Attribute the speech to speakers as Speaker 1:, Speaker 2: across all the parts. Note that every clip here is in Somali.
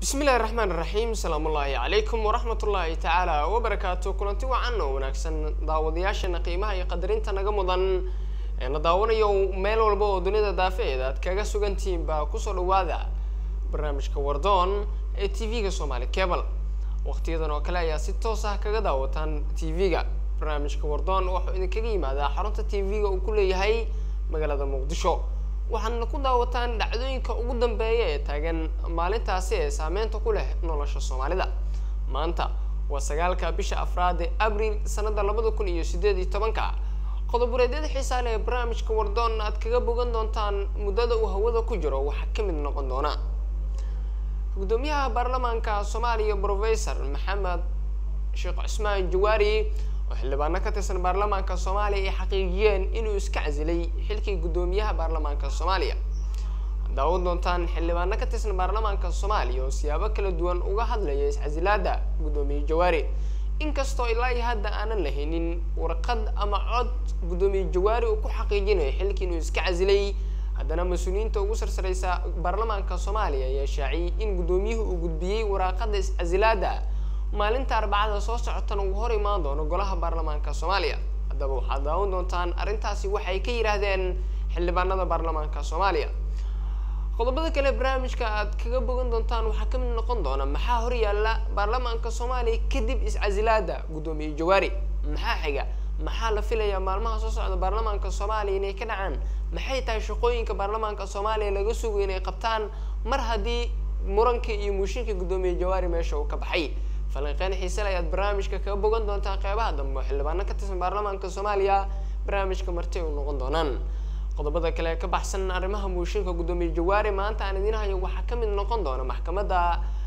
Speaker 1: bismillahi raxmaan raxiim asalaamu ullaahi calaykum waraxmat ullaahi tacaala wabarakaatu kulanti wacan oo wanaagsan daawadayaashana qiimaha iyo qadarinta naga mudan ee na daawanayo meel walba oo dunida daafeed aad kaga sugantihiin baa kusoo dhawaada barnaamijka wardoon ee t v-ga somaali cable waqtiyadan oo kale ayaa si toos ah kaga daawataan t v-ga barnaamijka wardoon wuxuu idinkaga yimaadaa xarunta t v-ga uu ku leeyahay magaalada muqdisho waxaadna ku daawataan dhacdooyinka ugu dambeeya ee taagan maalintaasi ee saameynta ku leh nolosha soomaalida maanta waa sagaalka bisha afraad ee abril sanada labada kun iyo sideed iyo tobanka qodobureedyada xiisaa leh ee barnaamijka wardoon aad kaga bogan doontaan muddada uu hawada ku jiro waxaa ka mid noqon doona gudoomiyaha baarlamaanka soomaaliya professor maxamed sheekh cusmaan jawaari oo xildhibaano ka tirsan baarlamaanka soomaaliya ay xaqiijiyeen inuu iska casilay xilkii guddoomiyaha baarlamaanka soomaaliya daawan doontaan xildhibaano ka tirsan baarlamaanka soomaaliya oo siyaabo kala duwan uga hadlaya iscasilaada guddoomiye jawaari inkastoo ilaa iyo hadda aanan lahaynin warqad ama cod guddoomiye jawaari uu ku xaqiijinayo xilkii inuu iska casilay haddana mas-uuliyiinta ugu sarsareysa baarlamaanka soomaaliya ayaa shaaciyey in guddoomiyuhu uu gudbiyey waraaqada iscasilaada maalinta arbacada soo socotana uu hor imaan doono golaha baarlamaanka soomaaliya haddaba waxaad daawan doontaan arrintaasi waxay ka yidhaahdeen xildhibaanada baarlamaanka soomaaliya qodobada kale barnaamijka aad kaga bogan doontaan waxaa kamid noqon doona maxaa horyaala baarlamaanka soomaaliya kadib iscasilaada guddoomiye jawaari maxaa xiga maxaa la filayaa maalmaha soo socda baarlamaanka soomaaliya inay ka dhacaan maxay tahay shaqooyinka baarlamaanka soomaaliya laga sugo inay qabtaan mar haddii muranka iyo muushinka guddoomiye jawaari meesha uu ka baxay falanqeyn xiisale ayaad barnaamijka kaga bogan doontaan qeybaha dambe oo xildhibaano ka tirsan baarlamaanka soomaaliya barnaamijka marti u noqon doonaan qodobada kale ee ka baxsan arrimaha muushinka guddoomiye jawaari maanta aan idiin hayo waxaa ka mid noqon doona maxkamadda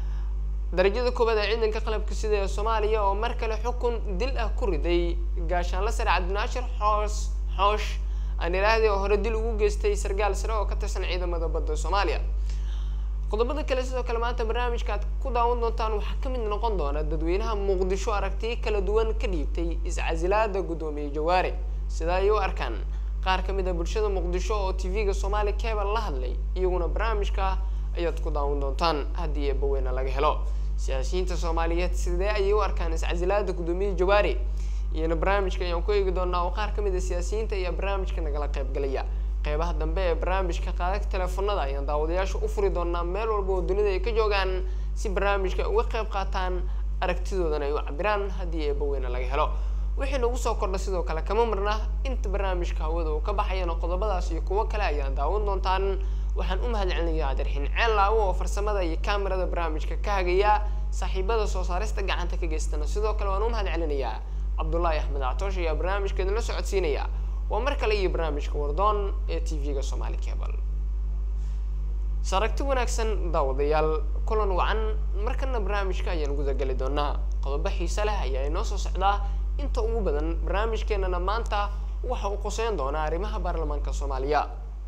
Speaker 1: darajada koowaad ee ciidanka qalabka sida ee soomaaliya oo mar kale xukun dil ah ku riday gaashaanla sare cabdinaashir xoos xoosh aan idhaahday oo hore dil ugu geystay sargaal sare oo ka tirsan ciidamada badda soomaaliya qodobada kale sidoo kale maanta barnaamijka aad ku daawan doontaan waxaa ka mid noqon doona dadweynaha muqdisho aragtiyo kala duwan ka dhiibtay iscasilaada guddoomiye jawaari sida ay u arkaan qaar ka mid a bulshada muqdisho oo t v-ga soomaali cable la hadlay iyaguna barnaamijka ayaad ku daawan doontaan haddii eebaweyne laga helo siyaasiyiinta soomaaliyeed sidee ayay u arkaan iscasilaada guddoomiye jawaari iyana barnaamijka ayaan ku eegi doonaa oo qaar ka mid a siyaasiyiinta ayaa barnaamijka nagala qaybgalaya qeybaha dambe ee barnaamijka qaadagta teleefonada ayaan daawadayaasha u furi doonaa meel walba oo dunida ay ka joogaan si barnaamijka uga qayb qaataan aragtidoodana ay u cabiraan haddii eebaweyne laga helo wixii nagu soo kordha sidoo kale kama marna inta barnaamijka hawada uu ka baxayana qodobadaas iyo kuwo kale ayaan daawan doontaan waxaan u mahad celinayaa cabdirxiin ceel laawo oo farsamada iyo kamerada barnaamijka ka hagaya saaxiibada soo saarista gacanta ka geystana sidoo kale waan u mahad celinayaa cabdullaahi axmed actoosh ayaa barnaamijka idinla socodsiinaya waa mar kale iyo barnaamijka wardoon ee t v-ga somaali cable saragti wanaagsan daawadayaal kulan wacan markana barnaamijka ayaan gudageli doonaa qodobo xiise leh ayaa inoo soo socdaa inta ugu badan barnaamijkeenana maanta waxa uu qoseyn doonaa arrimaha baarlamaanka soomaaliya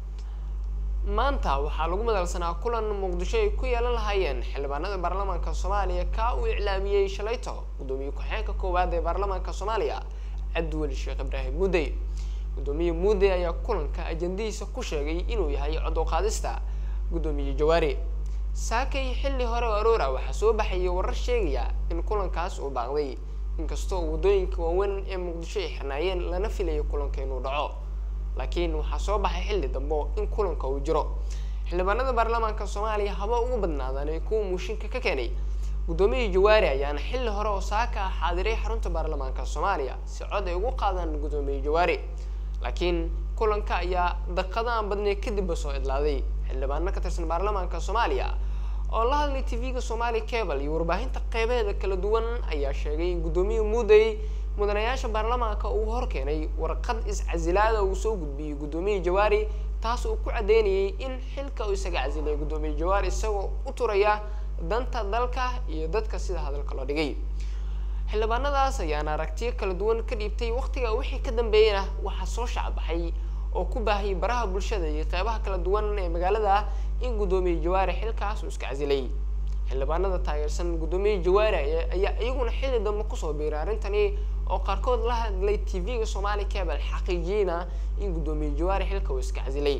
Speaker 1: maanta waxaa lagu madalsanaa kulan muqdisho ay ku yeelan lahaayeen xildhibaanada baarlamaanka soomaaliya kaa uu iclaamiyey shalayto guddoomiye ku-xigeenka koowaad ee baarlamaanka soomaaliya cabdiweli sheekh ibraahim muudey guddoomiye muudey ayaa kulanka ajandadiisa ku sheegay inuu yahay cod u qaadista guddoomiye jawaari saakay xilli hore oo aroora waxaa soo baxayay warar sheegaya in kulankaas uu baaqday inkastoo waddooyinka waaweyn ee muqdisho ay xirnaayeen lana filayo kulanka inuu dhaco laakiin waxaa soo baxay xilli dambe in kulanka uu jiro xildhibaanada baarlamaanka soomaaliya haba ugu badnaadaan ee kuwa muushinka ka keenay guddoomiye jawaari ayaana xilli hore oo saaka ah xaadiray xarunta baarlamaanka soomaaliya si cod ay ugu qaadaan guddoomiye jawaari laakiin kulanka ayaa daqada aan badnay kadibba soo idlaaday xildhibaano ka tirsan baarlamaanka soomaaliya oo la hadlay t v-ga somaali cable iyo warbaahinta qeybaheeda kala duwan ayaa sheegay in guddoomiye muudey mudanayaasha baarlamaanka uu horkeenay warqad iscasilaada uu soo gudbiyey guddoomiye jawaari taas uu ku cadeynayay in xilka uu isaga casilay guddoomiye jawaari isagoo u turaya danta dalka iyo dadka sida hadalka loo dhigay xildhibaanadaas ayaana aragtiyo kala duwan ka dhiibtay waqtiga wixii ka dambeeyana waxaa soo shacbaxay oo ku baahiyay baraha bulshada iyo qeybaha kala duwan ee magaalada in guddoomiye jawaari xilkaas uu iska casilay xildhibaanada taageersan guddoomiye jawaari ayaa iyaguna xilli dambe kusoo biiray arrintani oo qaarkood la hadlay t v-ga somaali cable xaqiijiyeyna in guddoomiye jawaari xilka uu iska casilay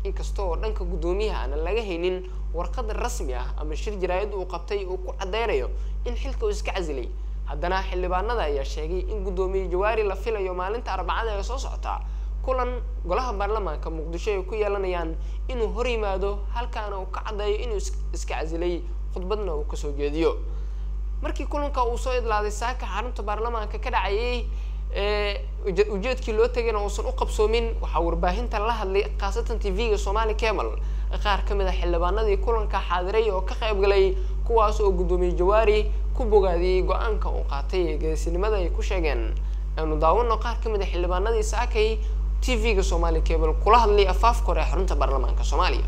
Speaker 1: inkasta oo dhanka guddoomiyaha aanan laga haynin warqad rasmi ah ama shir jaraa'id uu qabtay uu ku caddeynayo in xilka uu iska casilay haddana xildhibaanada ayaa sheegay in guddoomiye jawaari la filayo maalinta arbacada ee soo socota kulan golaha baarlamaanka muqdisho ay ku yeelanayaan inuu hor yimaado halkaana uu ka caddeeyo inuu iska casilay khudbadna uu kasoo jeediyo markii kulanka uu soo idlaaday saaka xarunta baarlamaanka ka dhacayay ujeedkii loo tagayna uusan u qabsoomin waxaa warbaahinta la hadlay khaasatan t v-ga somali cable qaar ka mid a xildhibaanadii kulanka xaadiray oo ka qayb galay kuwaas oo guddoomiye jawaari ku bogaadiyey go-aanka uu qaatay ee geesinimada ay ku sheegeen aanu daawano qaar ka mid a xildhibaanadii saakay t v-ga somali cable kula hadlay afaafka hore ee xarunta baarlamaanka soomaaliya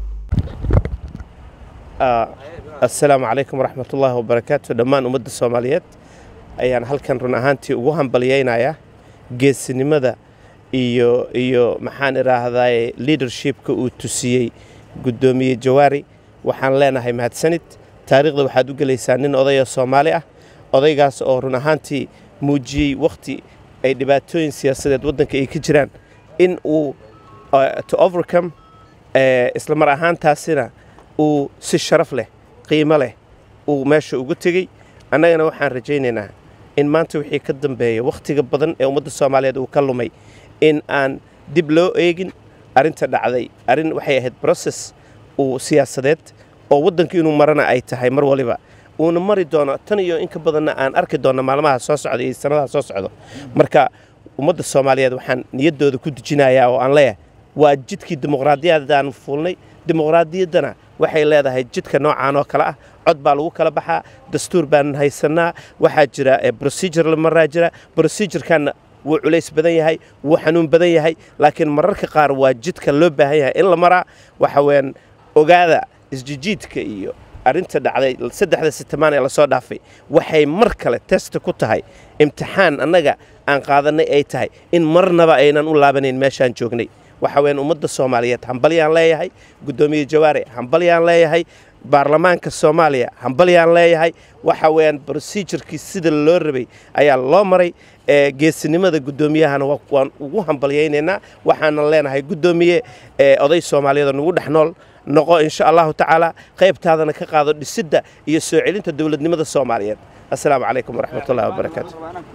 Speaker 2: assalaamu calaykum waraxmat ullaahi wabarakaatu dhammaan ummadda soomaaliyeed ayaan halkan run ahaantii ugu hambalyaynayaa geesinimada iyo iyo maxaan idhaahdaye leadershipka uu tusiyey guddoomiye jawaari waxaan leenahay mahadsanid taariikhda waxaad u gelaysaa nin odayoo soomaali ah odaygaas oo run ahaantii muujiyey wakhti ay dhibaatooyin siyaasadeed waddanka ay ka jiraan in uu to overcome isla mar ahaantaasina uu si sharaf leh qiimo leh uu meesha uga tegey annagana waxaan rajaynaynaa in maanta wixii ka dambeeya wakhtiga badan ee ummadda soomaaliyeed uu ka lumay in aan dib loo eegin arrinta dhacday arrin waxay ahayd broses uu siyaasadeed oo waddanka inuu marana ay tahay mar waliba uuna mari doono tan iyo in ka badanna aan arki doonno maalmaha soo socda iyo sannadaha soo socdo marka ummadda soomaaliyeed waxaan niyaddooda ku dejinayaa oo aan leeyahay waa jidkii dimuqraadiyadaan fuulnay dimuqraadiyaddana waxay leedahay jidka noocaan oo kale ah cod baa lagu kala baxaa dastuur baan haysannaa waxaa jira procedure la maraa jira procedurekanna wuu culays badan yahay wuu xanuun badan yahay laakiin mararka qaar waa jidka loo baahan yahay in la maraa waxa weeyaan ogaada isjijiidka iyo arrinta dhacday saddexda sitamaan ee lasoo dhaafay waxay mar kale testa ku tahay imtixaan annaga aan qaadannay ay tahay in marnaba aynan u laabanayn meeshaan joognay waxa weeyaan ummadda soomaaliyeed hambalyaan leeyahay guddoomiye jawaare hambalyaan leeyahay baarlamaanka soomaaliya hambalyaan leeyahay waxa weeyaan procedurkii sida loo rabay ayaa loo maray geesinimada guddoomiyahana waan ugu hambalyaynaynaa waxaanan leenahay guddoomiye oday soomaaliyeed oo nagu dhex nool noqo insha allahu tacaala qaybtaadana ka qaado dhisidda iyo soo celinta dowladnimada soomaaliyeed assalaamu calaykum waraxmatullahi wabarakaatu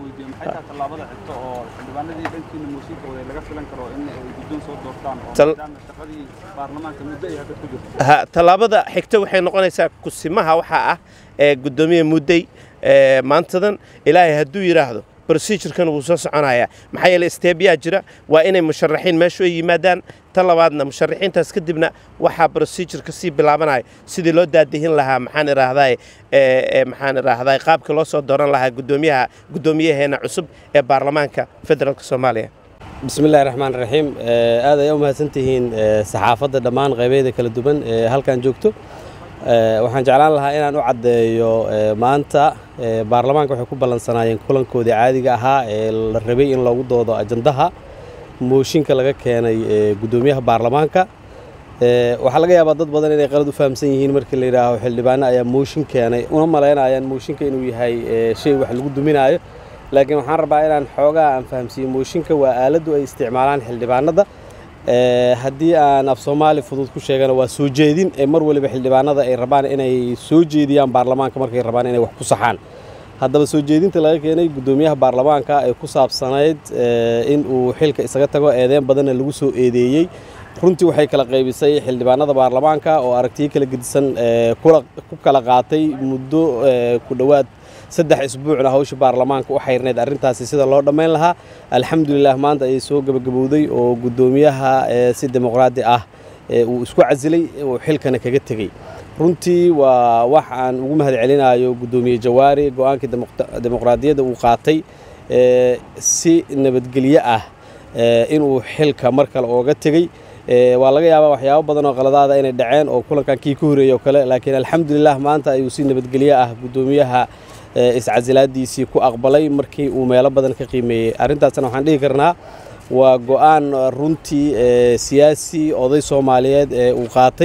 Speaker 2: tallaabada xigta waxay noqonaysaa kusimaha waxaa ah ee guddoomiye muddey maantadan ilaahay hadduu yidhaahdo procedurkan wuu soo soconayaa maxaa yeele steebyaa jira waa inay musharaxiin meeshu ay yimaadaan tan labaadna musharaxiintaas kadibna waxaa procedureka sii bilaabanaya sidii loo daadihin lahaa maxaan idhaahdaay maxaan idhaahdaay qaabka loo soo dooran lahaa guddoomiyaha guddoomiyaheena cusub ee baarlamaanka federaalk soomaaliya
Speaker 3: bismi illahi raxmaan raxiim aad ay u mahadsantihiin saxaafadda dhammaan qaybeeda kala duwan ee halkan joogto waxaan jeclaan lahaa inaan u caddeeyo maanta baarlamaanka waxay ku ballansanaayeen kulankoodii caadiga ahaa ee la rabay in loogu doodo ajandaha mooshinka laga keenay guddoomiyaha baarlamaanka waxaa laga yaabaa dad badan inay qalad u fahamsan yihiin markii la yidhaaho xildhibaano ayaa mooshin keenay una malaynayaan mooshinka inuu yahay shay wax lagu duminaayo laakiin waxaan rabaa inaan xoogaa aan fahamsiiyo mooshinka waa aaladdu ay isticmaalaan xildhibaanada haddii aan af soomaali fudud ku sheegana waa soo jeedin ee mar waliba xildhibaanada ay rabaan inay soo jeediyaan baarlamaanka markay rabaan inay wax ku saxaan haddaba soo jeedinta laga keenay guddoomiyaha baarlamaanka ee ku saabsanayd in uu xilka isaga tago eedeen badanna lagu soo eedeeyey runtii waxay kala qaybisay xildhibaanada baarlamaanka oo aragtiyo kala gedisan ku kala qaatay muddo ku dhowaad saddex isbuucna hawsha baarlamaanka u xayrnayd arrintaasi sida loo dhammayn lahaa alxamdulilah maanta ayay soo gebagabowday oo guddoomiyaha si dimuqraadi ah uu isku casilay uu xilkana kaga tegey runtii waa wax aan ugu mahad celinayo guddoomiye jawaari go-aankii dimuqraadiyadda uu qaatay si nabadgelyo ah inuu xilka mar kale ooga tegey waa laga yaabaa waxyaabo badan oo qaladaada inay dhaceen oo kulankan kii ka horeeyey oo kale laakiin alxamdulilah maanta ayuu si nabadgelyo ah guddoomiyaha iscasilaadiisii ku aqbalay markii uu meelo badan ka qiimeeyey arrintaasna waxaan dhihi karnaa waa go-aan runtii siyaasi oday soomaaliyeed ee uu qaatay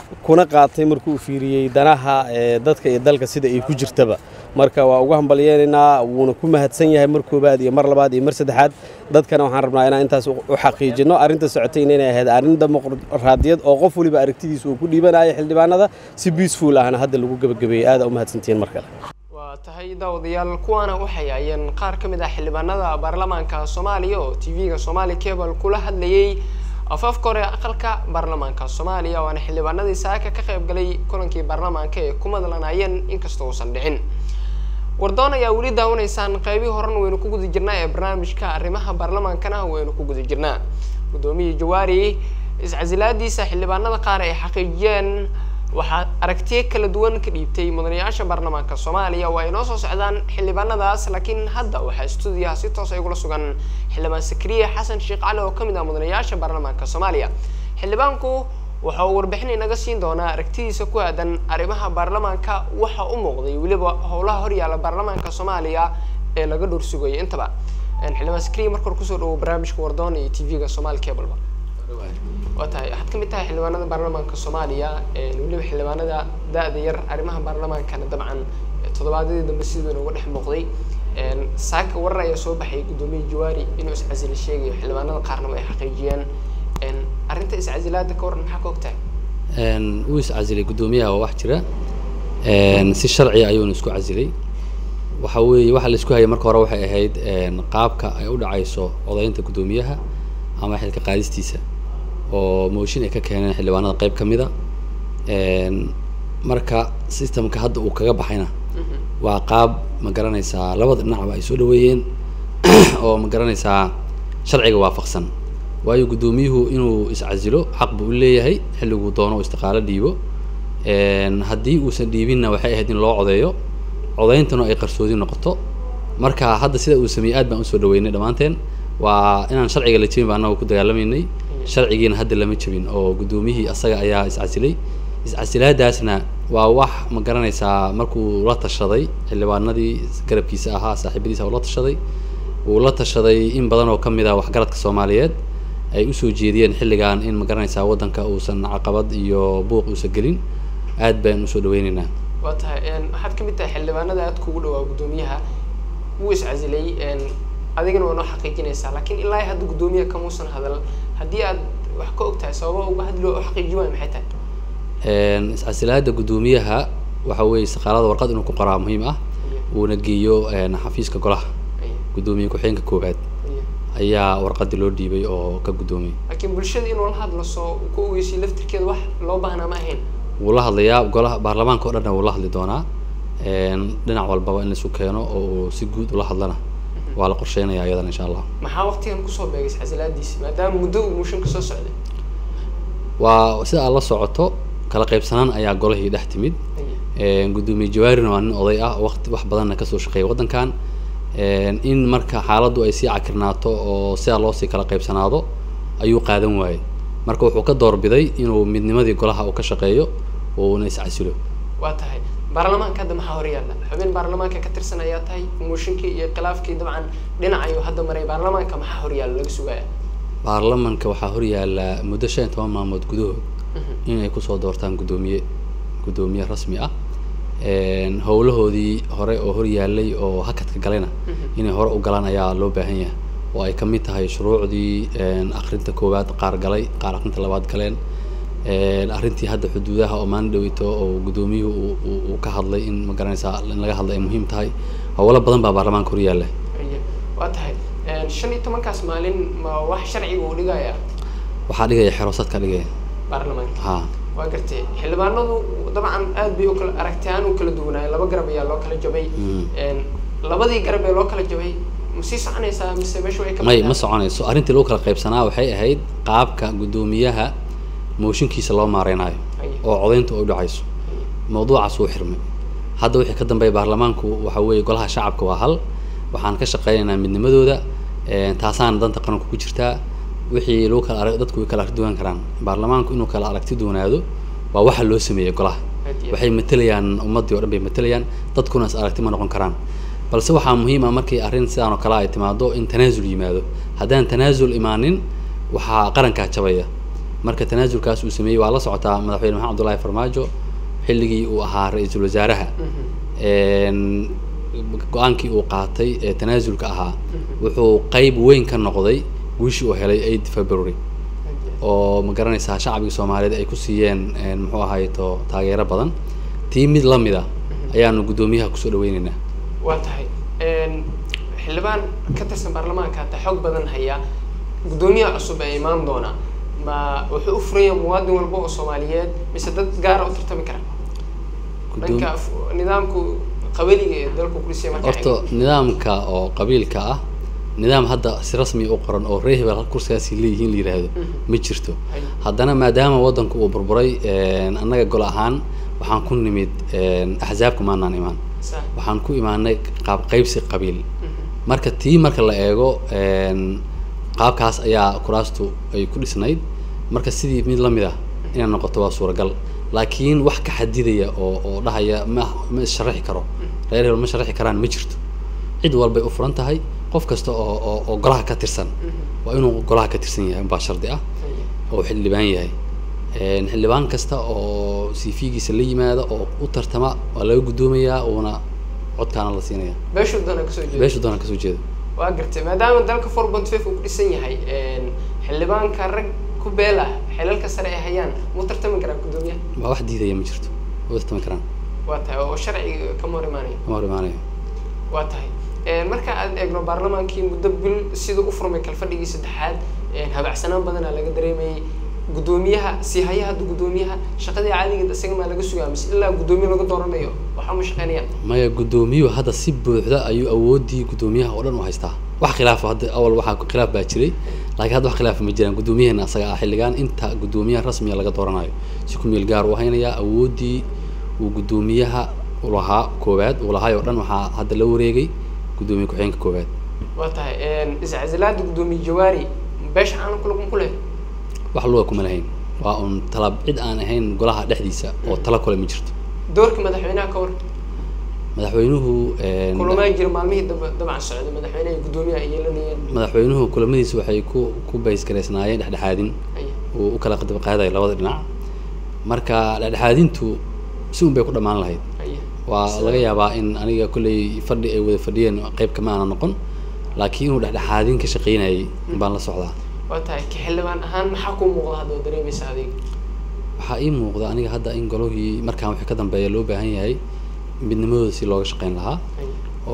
Speaker 3: kuna qaatay markuu fiiriyey danaha ee dadka iyo dalka sida ay ku jirtaba marka waa ugu hambalyeenaynaa wuuna ku mahadsan yahay mar koobaad iyo mar labaad iyo mar saddexaad dadkana waxaan rabnaa inaan intaas u xaqiijino arrinta socotayna inay ahayd arrin dimuqraadiyad oo qof waliba aragtidiisa uu ku dhiibanayo xildhibaanada si peaceful ahna hadda lagu gebagabeeyey aada u mahadsantihiin mar kale
Speaker 1: waa tahay daawadayaal kuwaana waxay hayeen qaar ka mid ah xildhibaanada baarlamaanka soomaaliya oo t v-ga somali cable kula hadlayey afaafka hore aqalka baarlamaanka soomaaliya waana xildhibaanadii saaka ka qayb galay kulankii baarlamaanka ee ku madlanayeen inkastoo uusan dhicin wardoon ayaa weli daawanaysaan qeybihii horena waynu ku guda jirnaa ee barnaamijka arrimaha baarlamaankana waynu ku guda jirnaa guddoomiyii jawaari iscasilaadiisa xildhibaanada qaar ay xaqiijiyeen waxaa aragtiyo kala duwan ka dhiibtay mudanayaasha baarlamaanka soomaaliya waa inoo soo socdaan xildhibaanadaas laakiin hadda waxaa stuudiyaha si toos ay ugula sugan xildhibaan sakriye xasan sheekh cali oo kamid ah mudanayaasha baarlamaanka soomaaliya xildhibaanku waxa uu warbixin inaga siin doonaa aragtidiisa ku aadan arrimaha baarlamaanka waxa u muuqday weliba howlaha horyaala baarlamaanka soomaaliya ee laga dhowr sugayay intaba xildhibaan sakriye marka hore kusoo dhawo barnaamijka wardoon iyo t v-ga somaali cableba waa tahay waxaad kamid tahay xildhibaanada baarlamaanka soomaaliya weliba xildhibaanada da-da yar arrimaha baarlamaankana dabcan toddobaadyadii dambe siduu inooga dhex muuqday saaka warar ayaa soo baxay guddoomiye jawaari inuu iscasili sheegayo xildhibaanada qaarnaba ay xaqiijiyeen arrinta iscasilaada ka waran maxaa ka ogtahay
Speaker 4: wuu iscasilay guddoomiyaha waa wax jira si sharciya ayuuna isku casilay waxa weeye waxa la isku hayay marka hore waxay ahayd qaabka ay u dhacayso codaynta guddoomiyaha ama xilka qaadistiisa oo mooshin ay ka keeneen xildhibaanada qayb ka mid a marka systemka hadda uu kaga baxayna waa qaab ma garanaysaa labada dhinacba ay soo dhaweeyeen oo ma garanaysaa sharciga waafaqsan waayo guddoomiyuhu inuu iscasilo xaq buu u leeyahay xilliguu doono u istiqaalo dhiibo haddii uusan dhiibinna waxay ahayd in loo codeeyo codayntana ay qarsoodi noqoto marka hadda sida uu sameeyey aad baan usoo dhaweynay dhammaanteen waa inaan sharciga la jebin ba annaga ku dagaalamaynay sharcigiina hadda lama jebin oo guddoomiyihii asaga ayaa iscasilay iscasilaadaasna waa wax ma garanaysaa markuu la tashaday xildhibaanadii garabkiisa ahaa saaxiibadiisa uu la tashaday uu la tashaday in badan oo ka mid ah waxgaradka soomaaliyeed ay usoo jeediyeen xilligan in ma garanaysaa waddanka uusan caqabad iyo buuq uusan gelin aad baan usoo dhaweyneynaa
Speaker 1: waa tahay waxaad kamid tahay xildhibaanada aad kugu dhawaa guddoomiyaha wuu iscasilay adigana waa noo xaqiijinaysaa laakiin ilaa hadda guddoomiyaha kamuusan hadal haddii aad wax ka og tahay sababa uga hadloo u xaqiiji waayo maxay tahay
Speaker 4: iscasilaada guddoomiyaha waxa weeye istiqaalada warqad inuu ku qoraa muhiim ah uuna geeyo xafiiska golaha guddoomiye ku-xigeenka koowaad ayaa warqadii loo dhiibay oo ka guddoomiyey
Speaker 1: laakiin bulshada inuu la hadlo soo ku ogeysiyo laftirkeeda wax loo baahnaa ma ahayn
Speaker 4: wuu la hadlayaa golaha baarlamaanka o dhanna wuu la hadli doonaa dhinac walbaba in laisu keeno oo uu si guud ula hadlana waa la qorsheynaya iyadana insha allah
Speaker 1: maxaa waqtigan kusoo beegay iscasilaadiisi maadaama muddo uu muushin kasoo socday
Speaker 4: waa sida aad la socoto kala qaybsanaan ayaa golahii dhex timid guddoomiye jawaarina waa nin oday ah waqti wax badanna kasoo shaqeeya waddankan in marka xaaladdu ay sii cakirnaato oo sidaa loosii kala qaybsanaado ayuu qaadan waayey marka wuxuu ka doorbiday inuu midnimadii golaha uu ka shaqeeyo uuna iscasilo
Speaker 1: waa tahay baarlamaanka hadda maxaa horyaalla xubin baarlamaanka ka tirsan ayaa tahay mooshinkii iyo khilaafkii dabcan dhinac ayuu hadda maray baarlamaanka maxaa horyaalla laga sugaya
Speaker 4: baarlamanka waxaa horyaalla muddo shan iyo toban maalmood gudahood inay kusoo doortaan guddoomiye guddoomiye rasmi ah howlahoodii hore oo horyaalay oo hakadka galayna inay hore u galaan ayaa loo baahan yahay oo ay kamid tahay shuruucdii akrinta koowaad qaar galay qaar akrinta labaad galeen arrintii hadda xuduudaha oo maalin dhaweyto oo guddoomiyuhu uu ka hadlay in ma garanaysaa in laga hadlay ay muhiim tahay howlo badan baa baarlamaanka horyaalla
Speaker 1: waa tahay shan iyo tobankaas maalin ma wax sharciga uu dhigaya
Speaker 4: waxaa dhigaya xeroosadka dhigaya
Speaker 1: baarlamaanka
Speaker 4: ha
Speaker 1: waa gartay xildhibaanadu dabcan aad bay u kala aragtiyahaan u kala duwanaayeen laba garab ayaa loo kala jabay labadii garab ee loo kala jabay ma sii soconaysaa mise meesha way ka
Speaker 4: may ma soconayso arrintii lagu kala qaybsanaa waxay ahayd qaabka guddoomiyaha mooshinkiisa loo maareynayo oo codaynta u dhacayso mawduucaas wuu xirmay hadda wixii ka dambeeya baarlamaanku waxa weeye golaha shacabka waa hal waxaan ka shaqeynaynaa midnimadooda taasaana danta qaranku ku jirtaa wixii lagu kala arag dadku way kala aragti duwan karaan baarlamaanku inuu kala aragti duwanaado waa waxa loo sameeyey golaha waxay matelayaan ummaddii o dhan bay matelayaan dadkuna is aragti ma noqon karaan balse waxaa muhiim ah markii arrin sidaan oo kale ay timaado in tanaasul yimaado haddaan tanaasul imaanin waxaa qarankaa jabaya marka tanaasulkaas uu sameeyey waa la socotaa madaxweyne maxamed abdullaahi farmaajo xilligii uu ahaa ra-iisul wasaaraha een, go-aankii uu qaatay ee tanaasulka ahaa wuxuu qeyb weyn ka noqday guushii uu helay eight february oo ma garanaysaa shacbiga soomaaliyeed ay ku siiyeen een, muxuu ahayto taageero badan tii mid la mid a ayaanu guddoomiyaha kusoo dhaweyneynaa
Speaker 1: waa tahay een, xildhibaan ka tirsan baarlamaanka hata xoog badan haya guddoomiyaha cusub ee imaan doona ma wuxuu u furaya muwaadin walba oo soomaaliyeed mise dad gaara u tartami kara
Speaker 4: Guddoom-
Speaker 1: dhanka f- nidaamku qabaliga ee dalku kulisiya marka
Speaker 4: horta nidaamka oo qabiilka ah nidaam hadda si rasmi u qoran oo reer hebel kursigaasi leeyihiin la yidhaahdo ma jirto
Speaker 1: Hay.
Speaker 4: haddana maadaama waddanku uu burburay een, annaga gol ahaan waxaan ku nimid een, axsaabka maanaan imaan
Speaker 1: Sax.
Speaker 4: waxaan ku imaanay qaab qaybsi qabiil marka tii marka la eego een, qaabkaas ayaa kuraastu ay ku dhisnayd marka sidii mid la mid ah inay noqoto waa suuragal laakiin wax ka xadidaya oo oo dhahaya ma ma sharaxi karo reer hebel ma sharaxi karaan ma jirto cid walbay u furan tahay qof kasta oo oo oo golaha ka tirsan waa inuu golaha ka tirsan yahay baa shardi ah oo xildhibaan yahay Een, xildhibaan kasta oo cv-giisa la yimaada oo u tartama waa laga guddoomayaa uuna codkaana la siinaya
Speaker 1: beeshuu doona kasoo jeeda
Speaker 4: beeshu doona kasoo jeeda
Speaker 1: waa gartay maadaama dalka four point five uu ku dhisan yahay een, xildhibaanka rag ku beel ah xilalka sare ay hayaan muu tartami karaa guddoomiyaha
Speaker 4: waa wax diidaya ma jirto ma tartami karaan
Speaker 1: waa tahay oo sharciga kama hor imaanaya
Speaker 4: kama hor imaanayo
Speaker 1: waa tahay Een, marka aad eegno baarlamaankii muddo bil siduu u furmay kalfadhigii saddexaad een, habacsanaan badanaa laga dareemayay guddoomiyaha sii haya hadda guddoomiyaha shaqadii caadigeed isaga maa laga sugaa mise ilaa guddoomiye laga dooranayo waxa ma shaqeynayaan
Speaker 4: maya guddoomiyuhu hadda si buuxda ayuu awoodii guddoomiyaha oo dhan u haystaa wax khilaaf hadda awal waxaa khilaaf baa jiray laakiin hadda wax khilaaf ma jiraan guddoomiyaheena asaga ah xilligan inta guddoomiyaha rasmiga laga dooranayo si ku meel gaar u haynayaa awoodii uu guddoomiyaha u lahaa koowaad uu lahaay oo dhan waxaa hadda la wareegay guddoomiye ku-xigeenka koowaad
Speaker 1: waa tahay een, iscasilaada guddoomiye jawaari beesha caalamka laguma ku leh
Speaker 4: wax luga kuma lahayn waa un tala cid aan ahayn golaha dhexdiisa oo tala kule ma jirto
Speaker 1: doorka madaxweynaha ka hor
Speaker 4: madaxweynuhu een,
Speaker 1: kulamaa jira maalmihii daba dabcan socday madaxweynaha iyo guddoomiyaha ay yeelanayeen
Speaker 4: madaxweynuhu kulamadiisa waxay ku ku baysgareysnaayeen dhexdhexaadin
Speaker 1: Haya.
Speaker 4: uu u kala qadab qaadayo labada dhinac marka dhexdhexaadintu si un bay ku dhammaan lahayd
Speaker 1: Haya.
Speaker 4: waa laga yaabaa in aniga kolley fadhi ay wada fadhiyeen qayb kama aana noqon laakiin inuu dhexdhexaadin ka shaqaynayay baan la socdaa
Speaker 1: waa tahay ka xildhibaan ahaan maxaa kuu muuqda hadda oo dareemaysa adiga
Speaker 4: waxaa ii muuqda aniga hadda in golihii markaan wixii ka dambeeya loo baahan yahay midnimadooda si looga shaqayn lahaa
Speaker 1: Haya.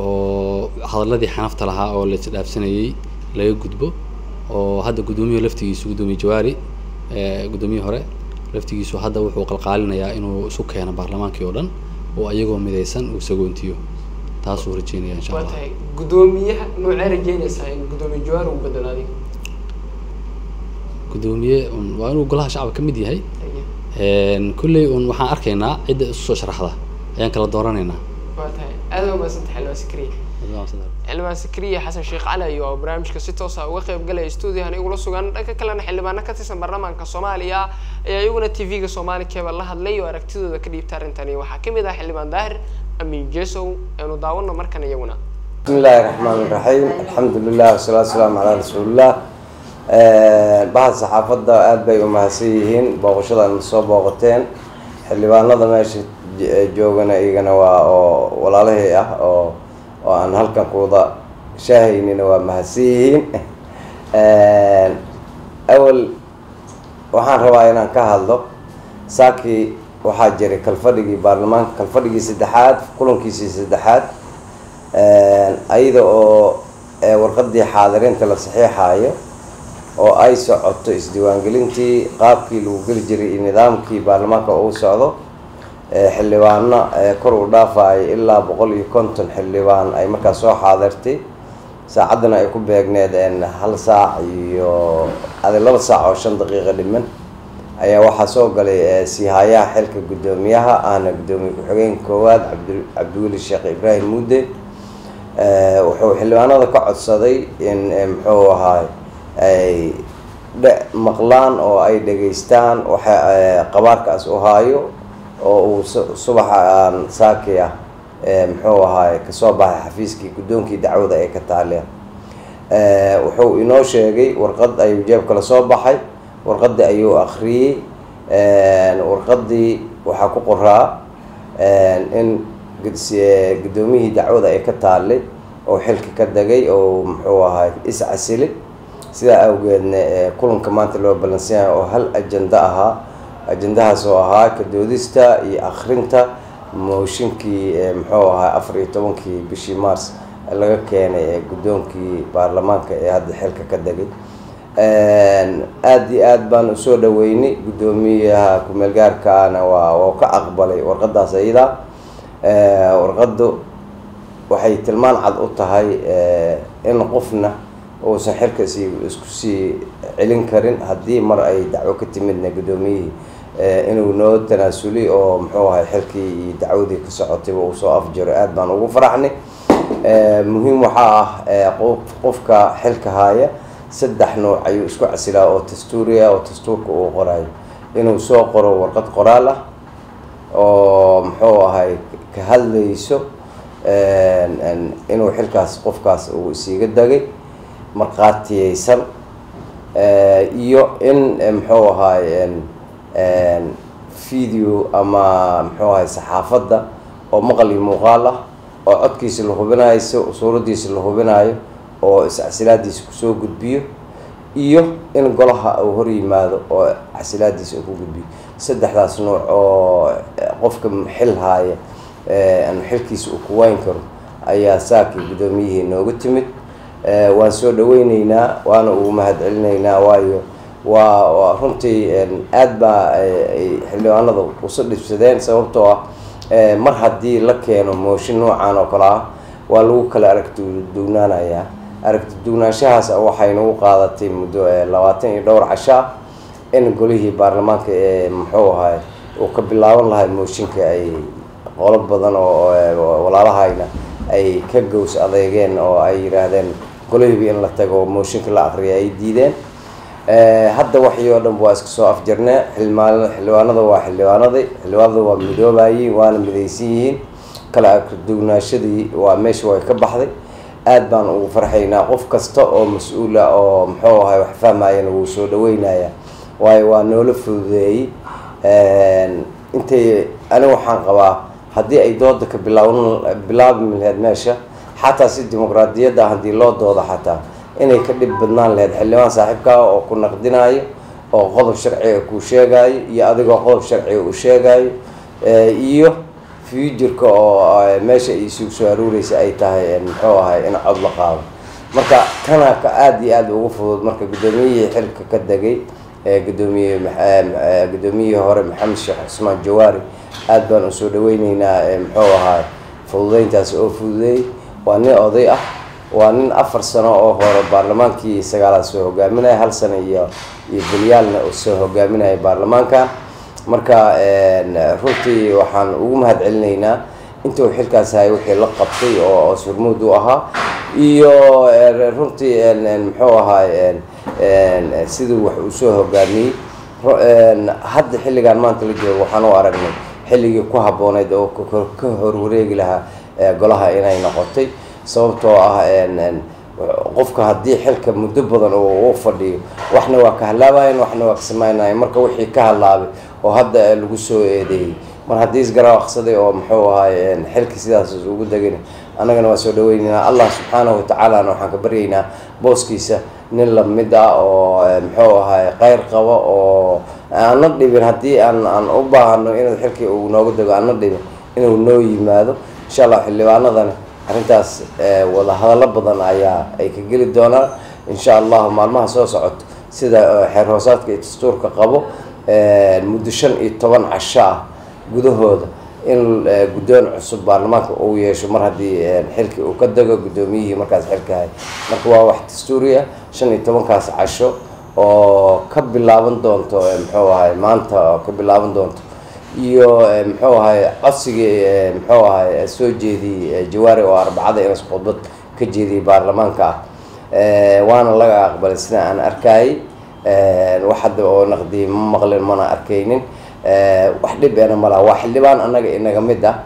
Speaker 4: oo hadaladii xanafta lahaa oo la isdhaafsanayay laga gudbo oo hadda guddoomiyaha laftigiisu guddoomiye jawaari ee guddoomiyihii hore laftigiisu hadda wuxuu qalqaalinayaa inuu isu keeno baarlamaankii oo dhan oo ayagoo midaysan uu sagoontiyo taasuu rajeynaya insha
Speaker 1: waa
Speaker 4: allah
Speaker 1: tahay guddoomiyaha noocee rajeynaysaa in guddoomiye jawaari uu bedelo adiga
Speaker 4: guddoomiye un waa inuu golaha shacabka ka mid yahay
Speaker 1: Haya.
Speaker 4: Een, kolley un waxaan arkaynaa cidda isu soo sharaxda ayaan kala dooranaynaa
Speaker 1: waa tahay aad waa mahadsanta xildhibaan sikriye xildhibaan sikriye xasan sheekh cali ayo oo barnaamijka si toos ah uga qayb galaya stuudiyahan igula sugan dhanka kalena xildhibaano ka tirsan baarlamaanka soomaaliya ayaa iyaguna tv-ga soomaali cable la hadlay oo aragtidooda ka dhiibta arrintani waxaa ka mid ah xildhibaan daahir amiin jesow eenu daawano markan iyaguna
Speaker 5: بسم الله الرحمن الرحيم الحمد لله والصلاة والسلام على رسول الله bahda saxaafadda aada bay umahadsan yihiin booqashadan soo booqateen xildhibaanada meesha j- joogana iyagana waa oo walaalahey ah oo oo aan halkan kuwada shaahaynina waa mahadsan yihiin awal waxaan rabaa inaan ka hadlo saakii waxaa jiray kalfadhigii baarlamaanka kalfadhigii saddexaad kulankiisii saddexaad ayada oo ee, warqadii xaadirinta la saxiixaayo oo ay socoto isdiiwaangelintii qaabkii lagu geli jiray iyo nidaamkii baarlamaanka uu socdo ee, xildhibaano ee, kor u dhaafaayo ilaa boqol iyo konton xildhibaan ay markaas soo xaadirtay saacaddana ay ku beegneed een, hal saac iyo adi laba saac oo shan daqiiqo dhiman ayaa waxaa soo galay ee, siihayaha xilka guddoomiyaha ahna guddoomiye ku-xigeenka koowaad cabdi cabdiweli sheekh ibraahim mudde Eh, wuxuu xildhibaanada ka codsaday in eh, muxuu ahaay ay dhe- maqlaan oo ay dhegaystaan waxa eh, qabaarkaas u haayo oo uu su- subaxa aan saaki ah eh, muxuu ahaay kasoo baxay xafiiskii guddoonkii dacwada ee ka taaleen Eh, wuxuu inoo sheegay warqad ayuu jeebka la soo baxay warqadii ayuu akhriyey warqadii waxaa ku qoraa in guddoomiyihii dacwada ay ka taallay oo xilka ka degay oo muxuu ahay is-casilay sidaa awgeedna kulanka maanta loo balansanyahay oo hal ajando ahaa ajandahaas oo ahaa ka doodista iyo akhrinta mooshinkii muxuu ahaa afar iyo tobankii bishii mars laga keenay ee guddoonkii baarlamaanka ee hadda xilka ka degay aada iyo aad baan usoo dhaweynay guddoomiyaha ku-meel gaarkaana waa waa ka aqbalay warqadaas ayada warqaddu waxay tilmaan cad u tahay in qofna uusan xilka si isku sii celin karin haddii mar ay dacwo ka timidna guddoomiyihii inuu noo tanaasuli oo muxuu ahay xilkii iyo dacwadii ka socotayba uu soo afjiro aada baan ugu faraxnay muhiim waxaa ah qofka xilka haaya saddex nooc ayuu isku casilaa oo dastuuriya oo dastuurka uu qorayo inuu soo qoro warqad qoraal ah oo muxuu ahay ka hadlayso inuu xilkaas qofkaas uu isiiga dagay markhaatiyeysan iyo in muxuu ahay video ama muxuu ahay saxaafadda oo maqal iyo muuqaal ah oo codkiisa la hubinayo suuraddiisa la hubinayo oo is-casilaadiisa kusoo gudbiyo iyo in golaha uu hor yimaado oo casilaadiisa uu ku gudbiyo saddexdaas nooc oo qofka xil haaya xilkiisa uu ku wayn karo ayaa saakii guddoomiyihii nooga timid waan soo dhaweyneynaa waana ugu mahad celinaynaa waayo waa runtii aad baa ay xildhibaanada usa dhibsadeen sababtoo ah mar haddii la keeno mooshin noocan oo kale ah waa lagu kala aragti dugnaanayaa aragti dugnaanshahaas waxay nagu qaadatay muddo labaatan iyo dhowr casho ah in golihii baarlamaanka ee muxuu ahay uu ka bilaaban lahay mooshinka ay qolo badan oo walaalahayna ay ka gows adeegeen oo ay yidhaahdeen golihiiba in la tago mooshinka la aqriya ay diideen hadda waxii oo dhan waa iska soo afjarnee xildhibaan xildhibaanada waa xildhibaanadii xildhibaanada waa midoobayiin waana midaysan yihiin kala agdugnaashadii waa meesha way ka baxday aad baan ugu farxaynaa qof kasta oo mas-uula oo muxuu ahay wax fahmayana wuu soo dhaweynaya waayo waa noola fududeeyey intay ani waxaan qabaa haddii ay dooda ka bilaaban bilaabi laheyd meesha xataa si dimuqraadiyadda haddii loo dooda xataa inay ka dhib badnaan laheyd xildhibaan saaxiibkaa oo ku naqdinayo oo qodob sharciga kuu sheegayo iyo adigoo qodob sharciga uu sheegayo iyo futureka oo meesha ay isugu soo aruureysa ay tahay muxuu ahay in cod la qaado marka tana ka aada iyo aada ugu fudud marka guddoomiyihii xilka ka degay gudoomiye guddoomiyihii hore maxamed sheekh cusmaan jawaari aada baan usoo dhaweyneynaa muxuu ahaa fududeyntaas oo fududeeyey waa nin oday ah waa nin afar sano oo hore baarlamaankii sagaalaad soo hogaaminaya hal sano iyo iyo belyaalna soo hogaaminaya baarlamaanka marka runtii waxaan ugu mahad celinaynaa intuu xilkaas hay wixii la qabtay oo surmuud u ahaa iyo runtii muxuu ahaay siduu wax uu soo hogaamiyey hadda xilligan maanta la joogo waxaan u aragnay xilligii ku habbooneyd oo ka horwareegi lahaa golaha inay noqotay sababtoo ah qofka haddii xilka muddo badan uu u fadhiyo waxna waa ka halaabayan waxna waa ka samaynayan marka wixii ka halaabay oo hadda lagu soo eedeeyey mar haddii isgaraaqsaday oo muxuu ahaay xilka sidaas ugu degin annagana waa soo dhaweyneynaa allah subxaanahu watacaalana waxaan ka baryaynaa booskiisa nin lamid ah oo muxuu ahaay kheyr qabo oo aana dhibin haddii aan aan u baahano inuu xilkii uu nooga dego aana dhibin inuu noo yimaado insha allah xildhibaanadana arrintaas wada hadallo badan ayaa ay ka geli doonaan insha allahu maalmaha soo socoto sida xeer hoosaadka iyo dastuurka qabo muddo shan iyo toban casho ah gudahooda in guddoon cusub baarlamaanka uu yeesho mar haddii xilkii uu ka dego guddoomiyihii markaas xilka hay marka waa wax dastuuri ah shan iyo tobankaas casho oo ka bilaaban doonto muxuu ahay maanta oo ka bilaaban doonto iyo muxuu ahay codsigii muxuu ahay soo jeediyey jawaari oo arbacada inas khudbad ka jeediyey baarlamaanka ah waana laga aqbalay sida aan arkayay wax hadda oo naqdiyay ma maqlin mana arkaynin wax dhib eena malaha waa xildhibaan annaga inaga mid ah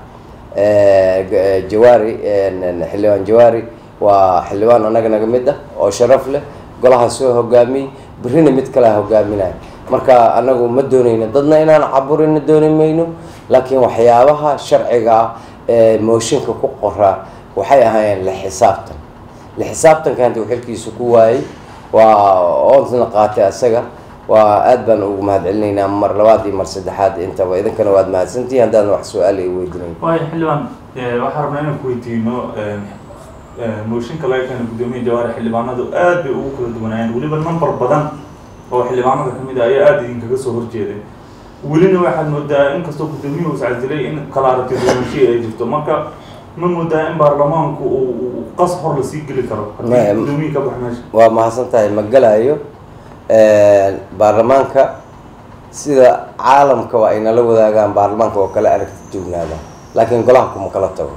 Speaker 5: jawaari xildhibaan jawaari waa xildhibaan annaga naga mid ah oo sharaf leh golaha soo hogaamiyey berrina mid kalea hogaaminaya marka anagu ma doonayno dadna inaan caburina dooni mayno laakiin waxyaabaha sharciga ah ee mooshinka ku qoraa waxay ahaayeen la xisaabtan la xisaabtanka hanti uu xilkiisa ku waayey waa oonsna qaatay asaga waa aad baan ugu mahadcelinaynaa mar labaad iyo mar saddexaad intaba idinkana waad mahadsantihiin haddaan wax su-aal ay weydiinayn
Speaker 6: waayo xildhibaan waxaa rabnaa inaan ku weydiino mooshinka laga keena guddoomiya jawaari xildhibaanadu aad bay ugu kala duwanaayeen weliba number badan oo xildhibaanada kamid ah ayaa aada idinkaga soo horjeeday welina waxaad moodaa inkastoo guddoomiyuhu iscasilay in kala aragti duwanashii ay jirto marka ma moodaa in baarlamaanku uu qas hor lasii geli karo haddii guddoomiyi ka bax meesha
Speaker 5: waa mahadsan tahay ma galayo baarlamaanka sida caalamka waa ay nala wadaagaan baarlamaanka oo kale aragti joognaadaan laakiin golaha kuma kala tago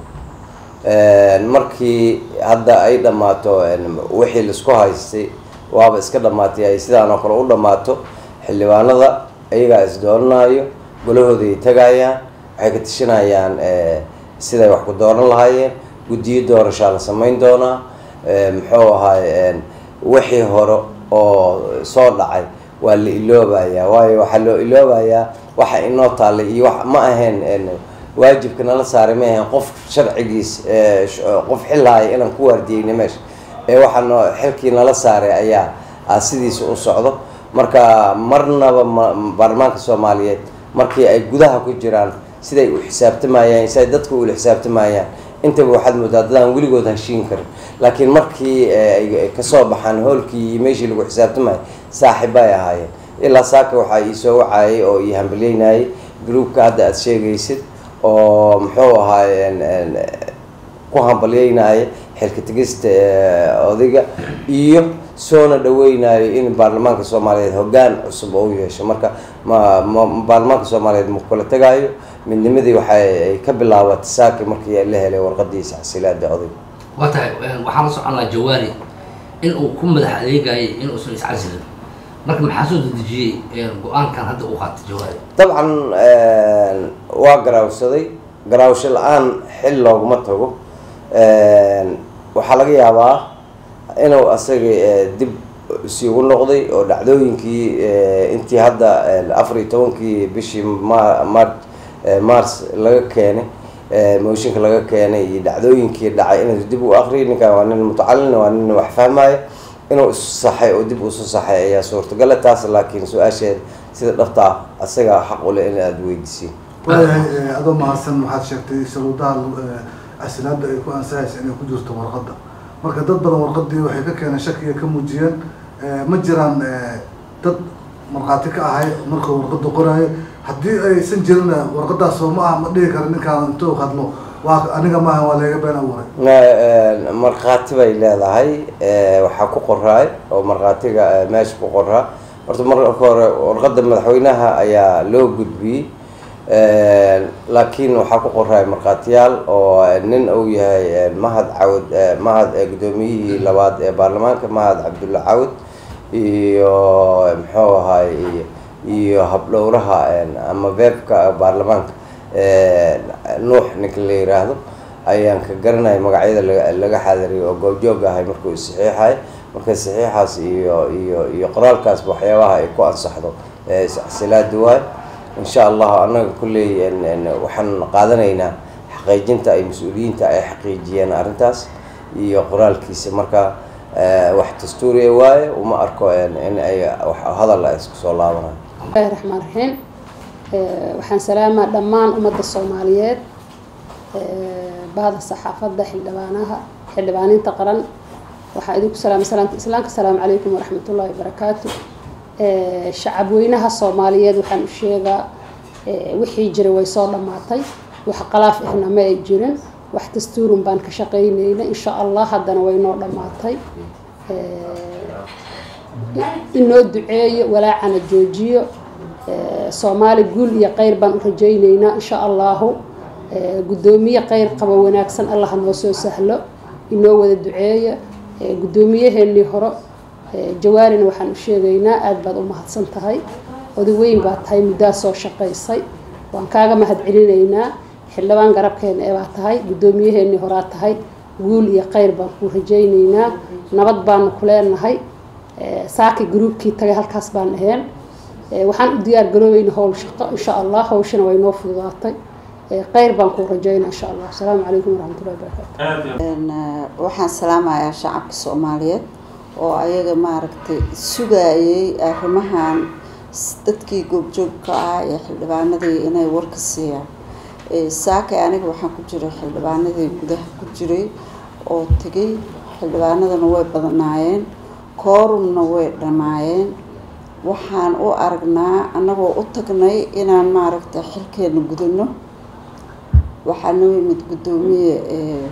Speaker 5: markii hadda ay dhammaato wixii laisku haystay waaba iska dhammaatay ay sidaan oo kale u dhammaato xildhibaanada iyagaa isdooranayo golahooda ay tagayaan waxay ka tashanayaan siday wax ku dooran lahaayeen guddiyo doorashaa la samayn doonaa muxuu ahaay wixii hore oo soo dhacay waa la iloobayaa waayo waxaa loo iloobayaa waxa inoo taallay iyo wax ma ahayn waajibka nala saaray ma ahayn qof sharcigiis qof xilhaaya inaan ku waardiyeyna meesha ee waxaa noo xilkii nala saaray ayaa sidiisa u socdo marka marnaba baarlamaanka soomaaliyeed markii ay gudaha ku jiraan siday u xisaabtamayaan siday dadka ula xisaabtamayaan intaba waxaad moodaa dadaan weligood heshiin karin laakiin markii ay kasoo baxaan hoolkii iyo meeshii lagu xisaabtamayo saaxiib bay ahaayeen ilaa saaka waxaa iisoo wacayay oo ii hambalyeynayay groupka hadda aada sheegaysid oo muxuu ahaay ku hambalyeynaya xilka tegista odayga iyo soona dhaweynayo in baarlamaanka soomaaliyeed hoggaan cusub oo u yeesho marka ma ma baarlamaanka soomaaliyeed ma kula tagayo midnimadii waxay ka bilaabatay saaki markii la helay warqadiisa xasilaada odayga
Speaker 7: waa tahay waxaan la socon lahaa jawaari in uu ku madax adeegayay in uusan iscasilin marka maxaa soo dedejiyey go-aankan hadda uu qaatay jawaari
Speaker 5: dabcan waa garaawsaday garaawsho la-aan xil looguma tago waxaa laga yaabaa inuu asaga dib isigu noqday oo dhacdooyinkii intii hadda afar iyo tobankii bishii ma mar mars laga keenay mooshinka laga keenay iyo dhacdooyinkii dhacay inuu dib u akriyo ninkan waa nin mutacalin waa nin wax fahmaya inuu isu saxay oo dib usu saxay ayaa suurtagala taas laakiin su-aasheed sida dhabta ah asaga xaq u leh in aada weydiisiin
Speaker 8: waayahay adoo mahadsan waxaad sheegtay sharuudaha casilaada ay ku ansahaysa inay ku jirto warqadda marka dad badan warqadii waxay ka keeneen shakiga ka muujiyeen ma jiraan dad markhaati ka ahay markuu warqada qoraayo haddii aysan jirin warqadaas soo ma ah ma dhihi kara ninkaan intuu hadlo waa aniga maaha waa leega been abuuray
Speaker 5: markhaati bay leedahay waxaa ku qoraay oo markhaatiga meesha ku qoraa horta marka hore warqadda madaxweynaha ayaa loo gudbiyey laakiin waxaa ku qoraay markhaatiyaal oo nin uu yahay mahad cawd mahad guddoomiyihii labaad ee baarlamaanka mahad cabdulla cawd iyo muxuu ahaay iyo habdhowraha ama veebka baarlamaanka nuux ninka la yiraahdo ayaan ka garanaya magacyada laga xaadariyo oo goobjoog ahay markuu saxiixay marka saxiixaas iyo iyo iyo qoraalkaasba waxyaabaha ay ku ansaxdo silaada waay insha allahu annaga kulley waxaan qaadanaynaa xaqiijinta ay mas-uuliyiinta ay xaqiijiyeen arrintaas iyo qoraalkiisa marka wax dastuuriya waaye uma arko in ay hadal ay isku soo laabanayo
Speaker 9: bismillahi raxmaan raxiim waxaan salaamaa dhammaan ummadda soomaaliyeed bahda saxaafadda xildhibaanaha xildhibaaniinta qaran waxaa idinku salaamay salaamta islaamka asalaamu calaykum waraxmatullahi wabarakaatu shacab weynaha soomaaliyeed waxaan u sheegaa wixii jiray way soo dhammaatay wax qalaaf ahna ma ay jirin wax dastuurun baan ka shaqaynayna insha allah haddana way noo dhammaatay inoo duceeyo walaacana joojiyo soomaali guul iyo kheyr baan u rajaynaynaa insha allahu guddoomiye kheyr qabo wanaagsan allah noo soo sahlo inoo wada duceeya guddoomiyaheenii hore jawaarina waxaan u sheegaynaa aada baad u mahadsan tahay oday weyn baa tahay muddaa soo shaqaysay waan kaaga mahad celinaynaa xildhibaan garabkeena ee baa tahay guddoomiyaheenii horaa tahay guul iyo kheyr baan kuu rajaynaynaa nabad baanu ku leenahay saaki gruubkii tagay halkaas baan aheen Eh, waxaan u diyaar garoobayna howl shaqo insha allah hawshana way noo fududaatay Eh, khayr baan ku rajaynaa insha allah asalaamu calaykum waraxmatullahi wabarakaatu
Speaker 6: aad iyo
Speaker 10: Een, eh, waxaan salaamayaa shacabka soomaaliyeed oo ayaga maaragtay sugayay arrimahan s- dadkii goobjoogka ah ee xildhibaanadii inay warka siiyaan Eh, saakay aniga waxaan ku jiray xildhibaanadii gudaha ku jiray oo tegay xildhibaanadana way badnaayeen koorumna way dhammaayeen waxaan u aragnaa annagoo u tagnay inaan maaragtay xilkeena gudano waxaa noo yimid guddoomiye eh,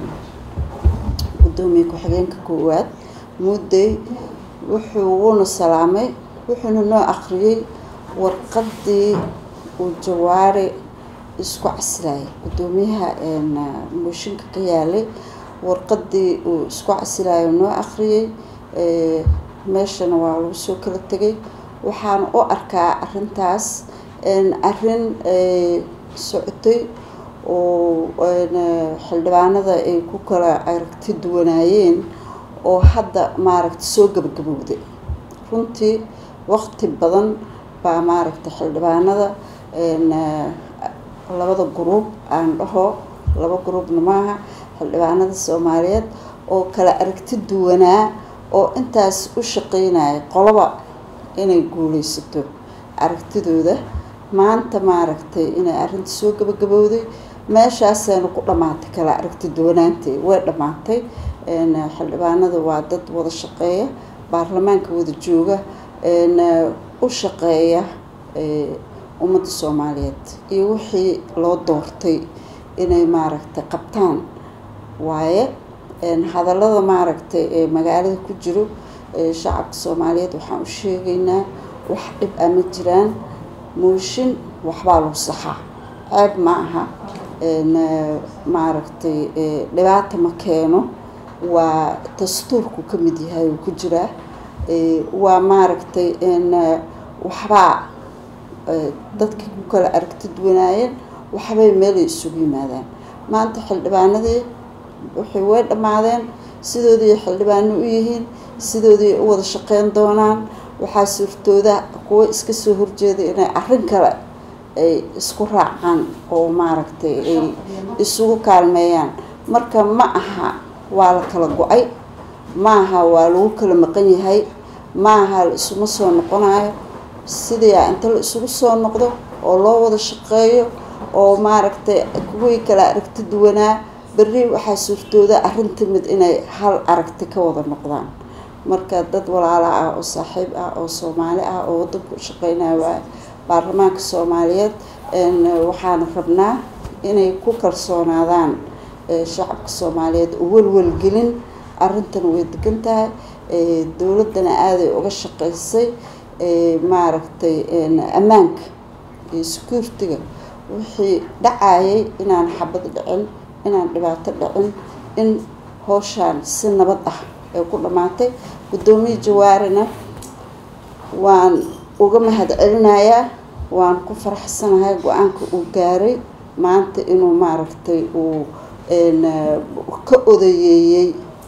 Speaker 10: guddoomiye ku-xigeenka koowaad mudday wuxuu wuuna salaamay wuxuuna noo akhriyey warqaddii uu jawaari isku casilayay guddoomiyaha een, mooshinka ka yaalay warqaddii uu isku casilayo noo akhriyey eh, meeshana waa lagu soo kala tegay waxaan u arkaa arrintaas een, arrin eh, socotay oo een, xildhibaanada ay ku kala aragti duwanaayeen oo hadda maaragta soo gabagabowday runtii waqti badan baa maaragta xildhibaanada een, labada gruub aan dhaho laba gruubna maaha xildhibaanada soomaaliyeed oo kala aragti duwanaa oo intaas u shaqeynaya qoloba inay guuleysato aragtidooda maanta maaragtay inay arrinta soo gabagabowday meeshaasayna ku dhammaatay kala aragti duwanaantay way dhammaatay een, xildhibaanada waa dad wada shaqeeya baarlamaanka wada jooga een, u shaqeeya ee, ummadda soomaaliyeed iyo wixii loo doortay inay maaragtay qabtaan waaye een, hadallada maaragtay ee magaalada ku jiro ee shacabka soomaaliyeed waxaan u sheegaynaa wax dhib ah ma jiraan mooshin waxbaa lagu saxaa ceeb ma aha een, maaragtay ee, dhibaata ma keeno waa dastuurku ka mid yahay uu ku jiraa ee, waa maaragtay een, waxbaa ee, dadkii ku kala aragti duwanaayeen waxbay meelay isugu yimaadaan maanta xildhibaanadii waxay way dhammaadeen sidoodii xildhibaano u yihiin sidoodii u wada shaqeyn doonaan waxaa suurtooda kuwo iska soo horjeeda inay arrin kale ay isku raacaan oo maaragtay ay isugu kaalmeeyaan marka ma aha waa la kala go-ay ma aha waa lagu kala maqan yahay ma aha la isuma soo noqonayo sidii inta la isugu soo noqdo oo loo wada shaqeeyo oo maaragtay kuwii kala aragti duwanaa berri waxaa suurtooda arrinta mid inay hal aragti ka wada noqdaan marka dad walaala ah oo saaxiib ah oo soomaali ah oo wadanka u shaqeynaya waa baarlamaanka soomaaliyeed een, waxaan rabnaa inay ku kalsoonaadaan ee, shacabka soomaaliyeed oo welwelgelin arrintan way degan tahay ee, dowladdana aaday uga shaqeysay ee, maaragtay een, ammaanka iyo security-ga wixii dhacayay inaan xabad dhicin inaan dhibaato dhicin in howshaan si nabad ah ay ku dhammaatay guddoomiye jawaarina waan uga mahad celinayaa waan ku faraxsanahay go-aanka uu gaaray maanta inuu maaragtay uu een, ka odayeeyey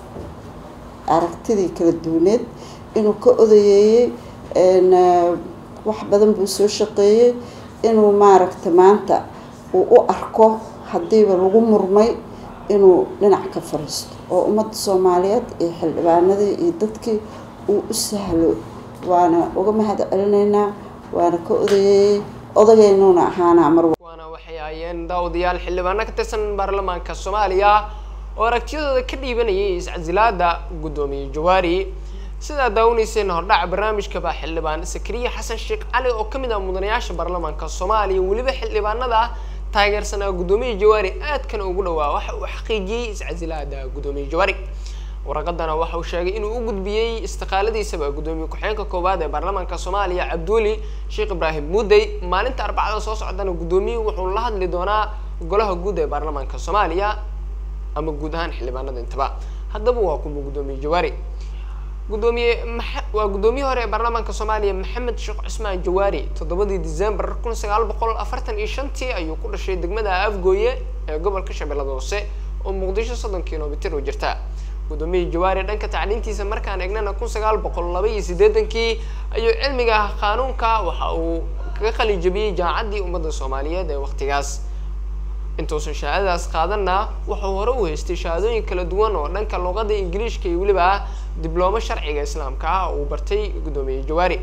Speaker 10: aragtidii kala duwaneed inuu ka odayeeyey een, wax badan buu soo shaqeeyey inuu maaragtay maanta uu u arko haddiiba lagu murmay inuu dhinac ka fariisto oo ummadda soomaaliyeed iyo xildhibaanadii iyo dadkii uu u sahlo waana uga mahad celinaynaa waana ka odayeeyey odagaynuuna ahaanaa mar walba
Speaker 1: waana waxay ahaayeen daawadayaal xildhibaano ka tirsan baarlamaanka soomaaliya oo aragtiyadooda ka dhiibanayay iscasilaada guddoomiye jawaari sidaa daawanayseen hordhaca barnaamijka baa xildhibaan sakariya xasan sheekh cali oo ka mid ah mudanayaasha baarlamaanka soomaaliya weliba xildhibaanada taageersanaa guddoomiye jawaari aadkana ugu dhawaa waxa uu xaqiijiyey iscasilaada guddoomiye jawaari waraqadana waxa uu sheegay inuu u gudbiyey istiqaaladiisaba guddoomiye ku-xigeenka koowaad ee baarlamaanka soomaaliya cabduuli sheekh ibraahim muudey maalinta arbacada soo socdana guddoomiyuhu wuxuu la hadli doonaa golaha guud ee baarlamaanka soomaaliya ama guud ahaan xildhibaanada intaba haddaba waa kuma guddoomiye jawaari guddoomiye maxa waa guddoomiye hore ee baarlamaanka soomaaliya maxamed sheekh cusmaan jawaari toddobadii december kun sagaal boqol afartan iyo shantii ayuu ku dhashay degmada afgooye ee gobolka shabeellada hoose oo muqdisho soddon kilomitir u jirta gudoomiyihii jawaari dhanka tacliintiisa markaan eegnana kun sagaal boqol laba iyo siddeetankii ayuu cilmiga qaanuunka waxa uu kaga qalijabiyey jaamacaddii ummadda soomaaliyeed ee waqtigaas intuusan shahaadadaas qaadanna wuxuu hore u haystay shahaadooyin kala duwan oo dhanka luqadda ingiliishka iyo weliba dibloomo sharciga islaamka ah uu bartay guddoomiye jawaari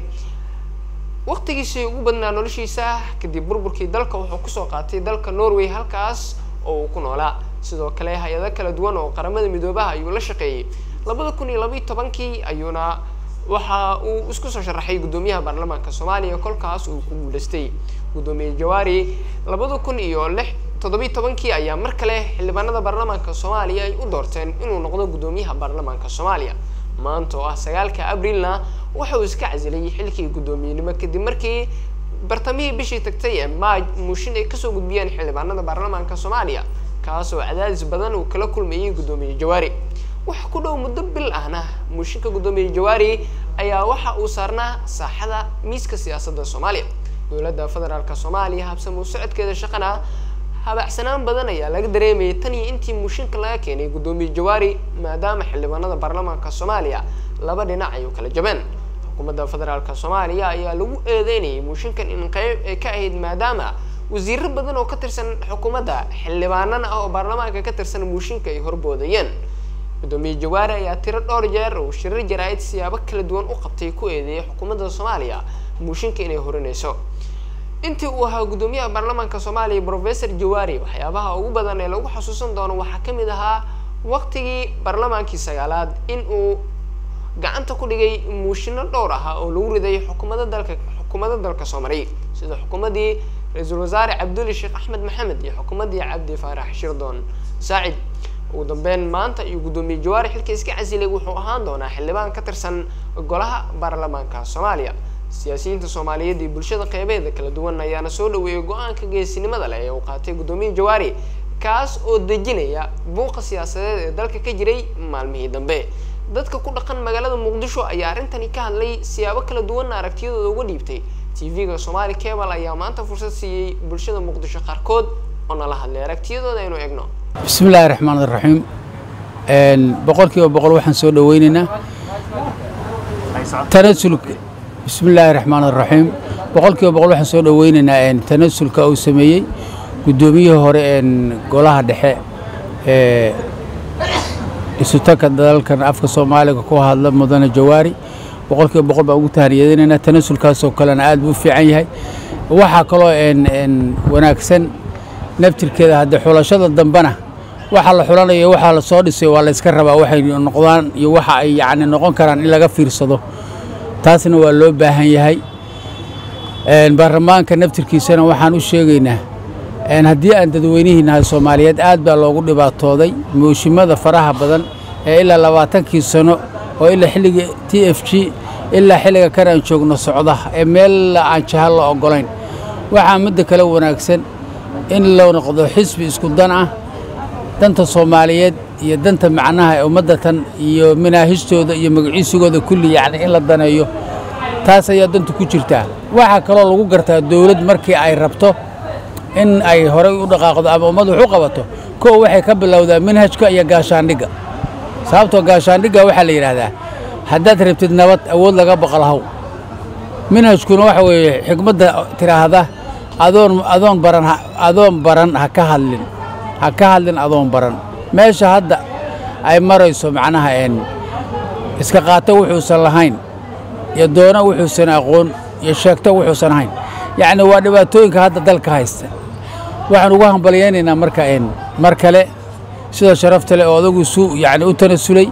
Speaker 1: waqtigiisii ugu badnaa noloshiisa kadib burburkii dalka wuxuu kusoo qaatay dalka norway halkaas oo uu ku noolaa sidoo kale hay-ado kala duwan oo qaramada midoobaha ayuu la shaqeeyey labada kun iyo labaiyo tobankii ayuuna waxa uu isku soo sharaxay guddoomiyaha baarlamaanka soomaaliya kolkaas uu ku guuleystay guddoomiye jawaari labada kun iyo lix toddobiyi tobankii ayaa mar kale xildhibaanada baarlamaanka soomaaliya ay u doorteen inuu noqdo guddoomiyaha baarlamaanka soomaaliya maanta oo ah sagaalka abrilna waxa uu iska casilay xilkii guddoomiyenimo kadib markii bartamihii bishii tagtay ee maaj muushin ay kasoo gudbiyeen xildhibaanada baarlamaanka soomaaliya kaas oo cadaadis badan uu kala kulmayay guddoomiye jawaari wax ku dhow muddo bil ahna muushinka guddoomiye jawaari ayaa waxa uu saarnaa saaxada miiska siyaasadda soomaaliya dowladda federaalk soomaaliya habsamuu socodkeeda shaqana habacsanaan badan ayaa laga dareemayay tan iyo intii muushinka laga keenay guddoomiye jawaari maadaama xildhibaanada baarlamaanka soomaaliya laba dhinac ay u kala jabeen xukuumadda federaalk soomaaliya ayaa lagu eedeynayay muushinkan in qeyb ay ka ahayd maadaama wasiiro badan oo ka tirsan xukuumadda xildhibaanana ah oo baarlamaanka ka tirsan muushinka ay horboodayeen guddoomiye jawaari ayaa tiro dhowr jeer uu shirar jaraa-id siyaabo kala duwan u qabtay ku eedeeyay xukuumadda soomaaliya muushinka inay horinayso intii uu ahaa guddoomiyaha baarlamaanka soomaaliya professor jawaari waxyaabaha ugu badan ee lagu xasuusan doono waxaa ka mid ahaa waqtigii baarlamaankii sagaalaad in uu gacanta ku dhigay muushinno dhowr ah oo lagu riday xukuumadda dalka xukuumadda dalka soo maray sida xukuumaddii ra-iisul wasaare cabduli sheekh axmed maxamed iyo xukuumaddii cabdi faarax shirdoon saacid ugu dambeyn maanta iyo guddoomiye jawaari xilka iska casilay wuxuu ahaan doonaa xildhibaan ka tirsan golaha baarlamaanka soomaaliya siyaasiyiinta soomaaliyeed iyo bulshada qeybeeda kala duwan ayaana soo dhaweeyay go-aanka geesinimada leh ee uu qaatay guddoomiye jawaari kaas oo dejinaya buuqa siyaasadeed ee dalka ka jiray maalmihii dambe dadka ku dhaqan magaalada muqdisho ayaa arrintani ka hadlay siyaabo kala duwanna aragtiyadooda uga dhiibtay tv-ga somaali cable ayaa maanta fursad siiyey bulshada muqdisho qaarkood oo nala hadlay aragtiyadooda aynu eegno
Speaker 11: bismi illaahi raxmaan iraxiim boqol kiiba boqol waxaan soo dhoweynaynaa tanasul bismi illaahi raxmaan iraxiim boqol kiiba boqol waxaan soo dhoweynaynaa tanasulka uu sameeyey guddoomiyihii hore golaha dhexe ee isutaka dalalkan afka soomaaliga ku hadla mudane jawaari boqol kiiba boqol baan ugu tahaniyadinaynaa tanasulkaasoo kalena aad buu u fiican yahay waxaa kaloo wanaagsan naftirkeeda haddee xulashada dambena waxa la xulanayo waxaa la soo dhisay waa la yska rabaa waxay noqdaan iyo waxa ay yacni noqon karaan in laga fiirsado taasna waa loo baahan yahay baarlamaanka naftirkiisana waxaan u sheegaynaa haddii aan dadweynihii nahay soomaaliyeed aad baa loogu dhibaatooday mooshimada faraha badan ee ilaa labaatankii sano oo ilaa xilliga t f g ilaa xilliga kan aan joogno socda ee meel aan jaha la oggolayn waxaa midda kale wanaagsan in loo noqdo xisbi isku dan ah danta soomaaliyeed iyo danta macnaha ee ummadda tan iyo manaahijtooda iyo magaciisigooda kulli yacni in la daneeyo taas ayaa danta ku jirtaa waxaa kaloo lagu gartaa dowlad markii ay rabto in ay horay u dhaqaaqdo ama ummad wax u qabato kow waxay ka bilowdaa manhajka iyo gaashaandhigga sababtoo gaashaandhigga waxaa la yidhaahdaa haddaad rabtid nabad awood laga baqalhaw manhajkuna waxa weeye xikmadda tidhaahda adoon adoon baran adoon baran ha ka hadlin ha ka hadlin adoon baran meesha hadda ay marayso macnaha een iska qaato wuxuusan lahayn iyo doono wuxuusan aqoon iyo sheegto wuxuusan ahayn yacni waa dhibaatooyinka hadda dalka haysta waxaan ugu hambalyaynaynaa marka een mar kale sida sharafta leh oo adagu su yacni u tanasulay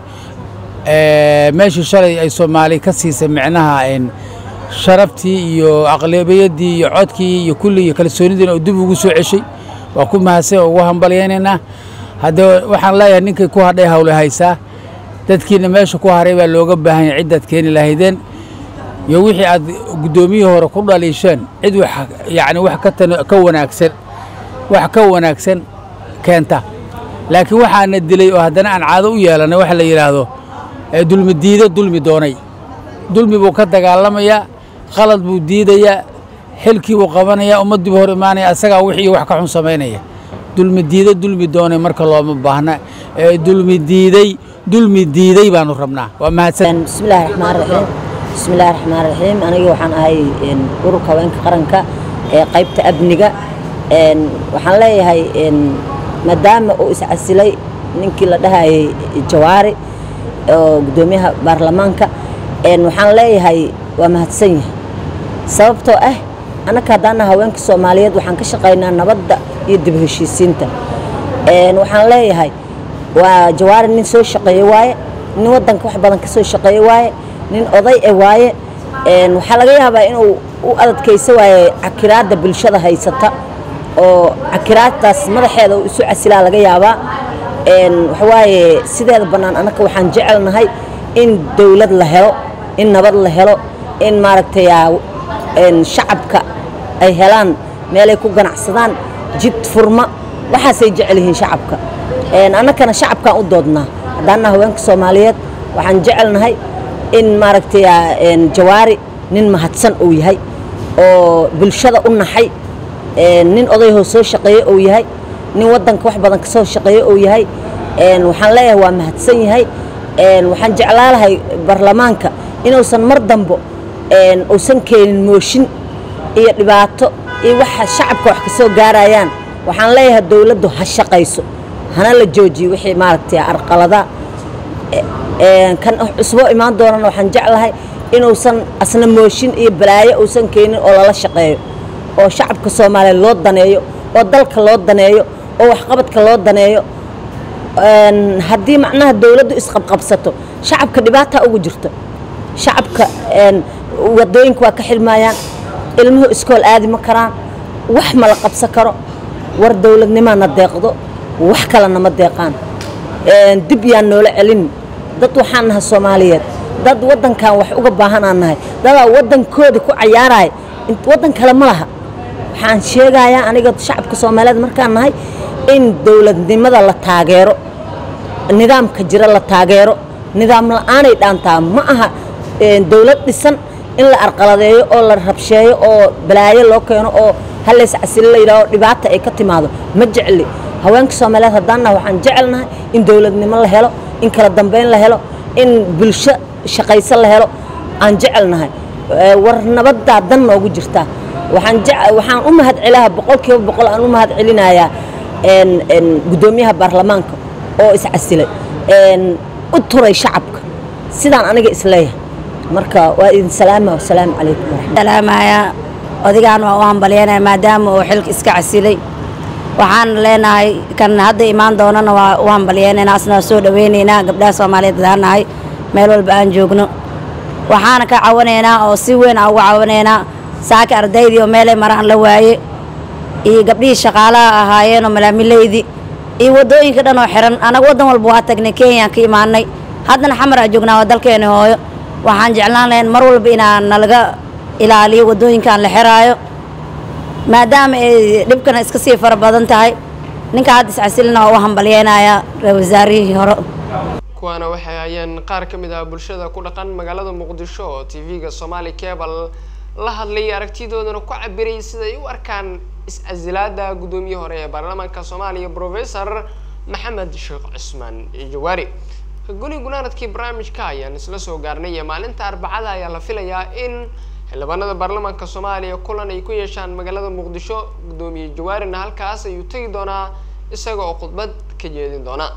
Speaker 11: meeshii shalay ay soomaali ka siisay micnaha een sharaftii iyo aqlabiyaddii iyo codkii iyo kulli iyo kalsoonidiina oo dib ugu soo ceshay waa ku mahadsan oo ugu hambalyaynaynaa haddee waxaan leeyahay ninkay ku hadhay hawle haysaa dadkiina meesha ku haray baa looga baahan yahay ciddaad keeni lahaydeen iyo wixii aad guddoomiyihii hore ku dhaliisheen cid wax yacni wax ka tan ka wanaagsan wax ka wanaagsan keenta laakiin waxaana dilay oo haddana aan caado u yeelannay waxa la yidhaahdo dulmi diido dulmi doonay dulmi buu ka dagaalamayaa qalad buu diidayaa xilkii buu qabanayaa ummaddii buu hor imaanaya asagaa wixii wax ka xun samaynaya dulmi diido dulmi doonay marka looma baahna ee dulmi diiday dulmi diiday baanu rabnaa waa mahadsan
Speaker 12: bismillaahi raxmaan raxiim bismillaahi raxmaan raxiim aniga waxaan ahay een, ururka haweenka qaranka ee qaybta amniga een, waxaan leeyahay een, maadaama uu iscasilay ninkii la dhahayay jawaari oo guddoomiyaha baarlamaanka een, waxaan leeyahay waa mahadsan yahay sababtoo ah annaka haddaana haweenka soomaaliyeed waxaan ka shaqaynaa nabadda iyo dib heshiisiinta Een, waxaan leeyahay waa jawaari nin soo shaqeeye waaye nin waddanka wax badan ka soo shaqeeye waaye nin oday e waaye Een, waxaa laga yaabaa inuu u adadkaysa waaye cakiraadda bulshada haysata oo cakiraadtaas madaxeeda uu isu casilaa laga yaabaa Een, waxawaaye sideeda bannaan annaka waxaan jecelnahay in dowlad la helo in nabad la helo in maaragtay aa, een, shacabka ay helaan meelay ku ganacsadaan jid furma waxaasay jecel yihiin shacabka Een, annakana shacabkaan u doodnaa haddaana haweenka soomaaliyeed waxaan jecelnahay in maaragtay aa, een, jawaari nin mahadsan uu yahay oo bulshada u naxay Een, nin odayhoo soo shaqeeye uu yahay nin waddanka wax badan ka soo shaqeeye uu yahay Een, waxaan leeyahay waa mahadsan yahay Een, waxaan jeclaa lahay baarlamaanka inuusan mar dambo een, uusan keenin mooshin iyo dhibaato iyo waxa shacabka wax ka soo gaarayaan waxaan leeyahay dowladdu ha shaqayso hana la joojiyo wixii maaragtay arqalada Een, kan cusbo imaan doonana waxaan jeclahay inuusan asna mooshin iyo balaayo uusan keenin oo lala shaqeeyo oo shacabka soomaaliyeed loo daneeyo oo dalka loo daneeyo oo waxqabadka loo daneeyo Een, haddii macnaha dowladdu isqabqabsato shacabka dhibaata ugu jirta shacabka een, wadooyinka waa ka xirmayaan ilmuhu iskool aadi ma karaan wax ma la qabsan karo war dowladnimaana deeqdo wax kalena ma deeqaan Een, dib yaan noola celin dad waxaan nahay soomaaliyeed dad waddankan wax uga baahanaan nahay dadaa waddankoodii ku cayaaraya int- waddan kale ma laha waxaan sheegayaa aniga shacabka soomaaliyeed markaan nahay in dowladnimada la taageero nidaamka jira la taageero nidaam la'aanay dhaantaa ma aha een, dowlad dhisan in la arqaladeeyo oo la rabsheeyo oo balaayo loo keeno oo halays casilo la yidhaaho dhibaata ay ka timaado ma jecli haweenka soomaaliyeed haddaanna waxaan jecelnahay in dowladnimo la helo in kala dambeyn la helo in bulsho shaqayso la helo aan jecelnahay Ee, war nabaddaa dan noogu jirtaa waxaan jec- waxaan u mahad celaha boqolkiiba boqol aan u mahad celinayaa een, een, guddoomiyaha baarlamaanka oo iscasilay een, u turay shacabka sidaan aniga isleeyahay marka waa idin salaama wasalaamu calaykum waraxmat
Speaker 13: salaamaya odigaan waa u hambalyanaya maadaama uu xilka iska casilay waxaan leenahay kan hadda imaan doonana waa u hambalyeynayna asna waa soo dhaweynaynaa gabdhaha soomaaliyeed hadaan nahay meel walba aan joogno waxaana ka cawanaynaa oo si weyn aan uga cawanaynaa saaka ardaydii oo meelay maraan la waaye iyo gabdhihii shaqaalaha ahaayeen oo malaamileydii iyo waddooyinka dhan oo xiran anaga waddan walba waa tagnay kenyaan ka imaanay haddana xamar aa joognaa waa dalkeena hooyo waxaan jeclaan lahayn mar walba inaan nalaga ilaaliyo waddooyinkaan la xiraayo maadaama ay dhibkana iska sii fara badan tahay ninka hadda iscasilina waa u hambalyeynayaa ra-iisul wasaarihii hore
Speaker 1: kuwaana waxay hayeen qaar ka mid ah bulshada ku dhaqan magaalada muqdisho oo tv-ga somali cable la hadlay aragtidoodana ku cabiray siday u arkaan is-casilaada guddoomiye hore ee baarlamaanka soomaaliya professor maxamed sheekh cusmaan jawaari goli gunaanadkii barnaamijka ayaan isla soo gaarnay ee maalinta arbacada ayaa la filayaa in xildhibaanada baarlamaanka soomaaliya kulan ay ku yeeshaan magaalada muqdisho guddoomiye jawaarina halkaas ayuu tegi doonaa isaga oo khudbad ka jeedin doona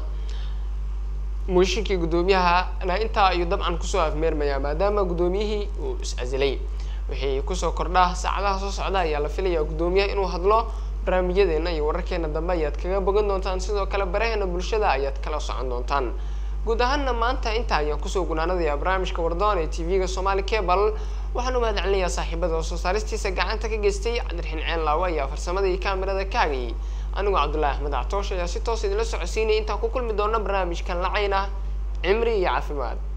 Speaker 1: mooshinkii guddoomiyahana intaa ayuu dabcan kusoo afmeermayaa maadaama guddoomiyihii uu is-casilay wixii kusoo kordhaa saacadaha soo socda ayaa la filayaa guddoomiyaha inuu hadlo barnaamijyadeena iyo wararkeena dambe ayaad kaga bogan doontaan sidoo kale baraheena bulshada ayaad kala socon doontaan guud ahaanna maanta intaa ayaan kusoo gunaanadayaa barnaamijka wardoon ee tv-ga somali cable waxaan u mahad celinayaa saaxiibada oo soo saaristiisa gacanta ka geystay cabdiraxiin ceen laawe ayaa farsamada iyo kaamirada ka hagayay anigoo cabdullaahi axmed actoosh ayaa si toos idinla socodsiinaya intaan ku kulmi doona barnaamijkan lacayna cimri iyo caafimaad